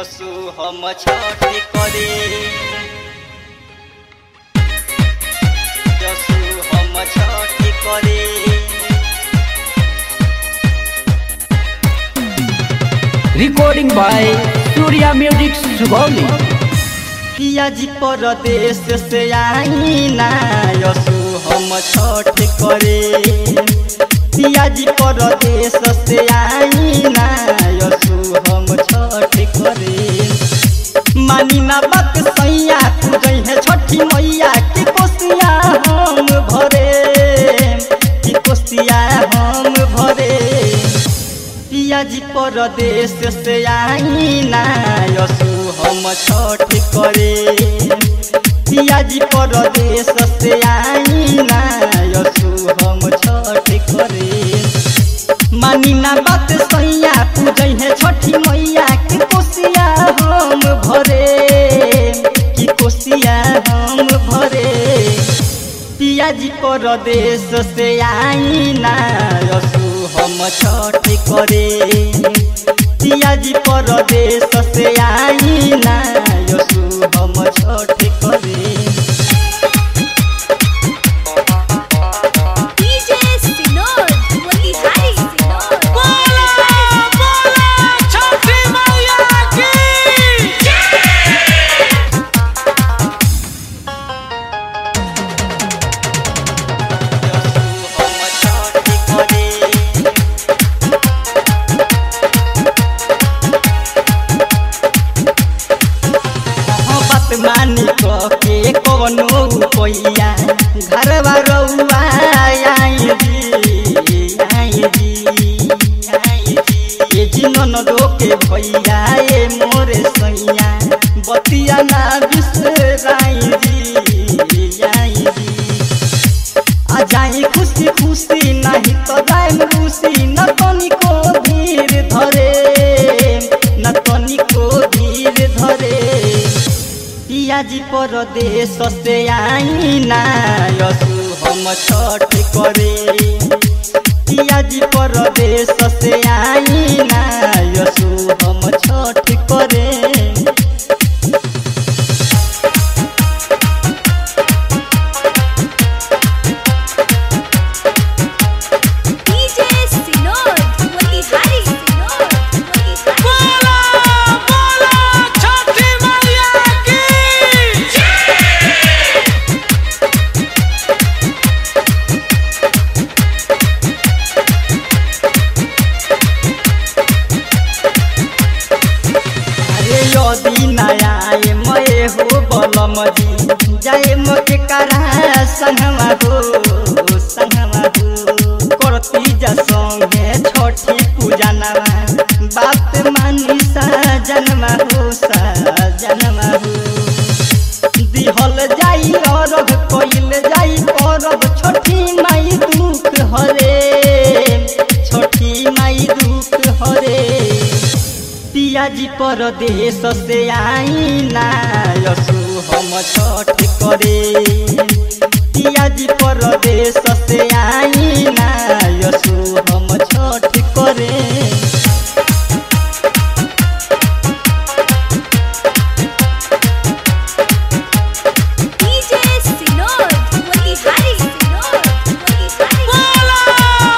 यसु हम छठ करे यसु हम छठ करे Recording by Surya Music Sugoli. पियाजी परदेश से आईना यसु हम छठ करे पियाजी परदेश से आईना यसु हम छठ करे मानी ना बात सैया पूजै है छठी मैया की कोसिया हम भरे की कोसिया हम भरे पियाजी परदेश से आईना यसु हम छठ करे पियाजी परदेश से आईना यसु हम छठ करे मानी ना बात सैया पूजै है छठी मैया की कोसिया हम भरे की कोसिया हम भरे पियाजी परदेश से आईना यसु हम छठ करे पियाजी परदेश से आईना यसु हम छठ करे DJ Sinor, Motihari Sinor. हम छठ करे हाँ, बात मानी के कवनो पैया घरवा रउआ आई जी आई जी आई जी ये जिनन दो के भैया ए मोरे सैया बतिया ना बिसराई जी आई जी आ जाए खुशी खुशी नहीं तो जाए रूसी न तनिको धीर धरे न तनिको धीर धरे पियाजी परदेश से आईना यसु हम छठ करे पियाजी परदेश से आईना यसु हम छठ करे DJ Sinor, Motihari Sinor. Motihari अरे यदि नया मये हो बलम जी जाए मके करा संगमा हो संगमा हो करती जा संगे छठी पूजा नवा बात मानी सा जनमा हो सा जनमा हो दिहल जाई अरब कइल जाई अरब छठी माई दुख हरे छठी माई दुख हरे पियाजी परदेश से आईना यसु हम छठ करे पियाजी परदेश से आईना यसु हम छठ करे DJ Sinor, Motihari Sinor. Motihari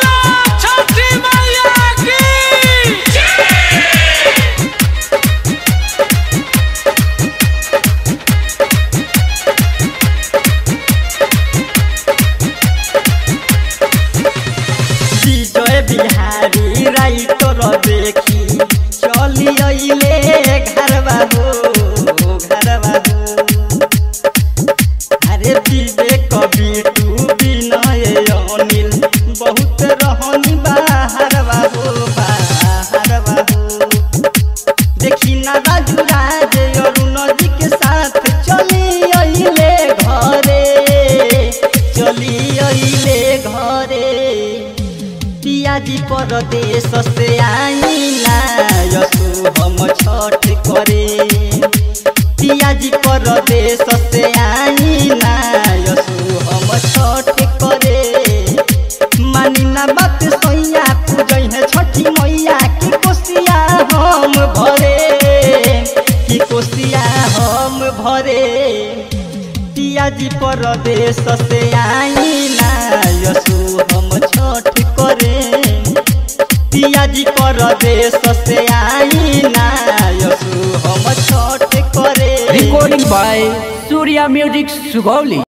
Vijay Bihari writer देखी चली अइले घरवा हो घरवा हो अरे विवेक बिटू विनय अनिल बहुत रहनी बाहरवा हो बाहरवा हो देखी ना राजू राज अरुण जी के साथ चली अइले घरे चली अइले घरे पियाजी परदेश से आईना यसु हम छठ करे पियाजी परदेश से आईना यसु हम छठ करे मानी ना बात सैया पूजै है छठी मैया की कोसिया हम भरे घरे पियाजी परदेश से आई ना यसु हम छठ करे पियाजी परदेश से आई ना यसु हम छठ करे Recording by Surya Music Sugoli.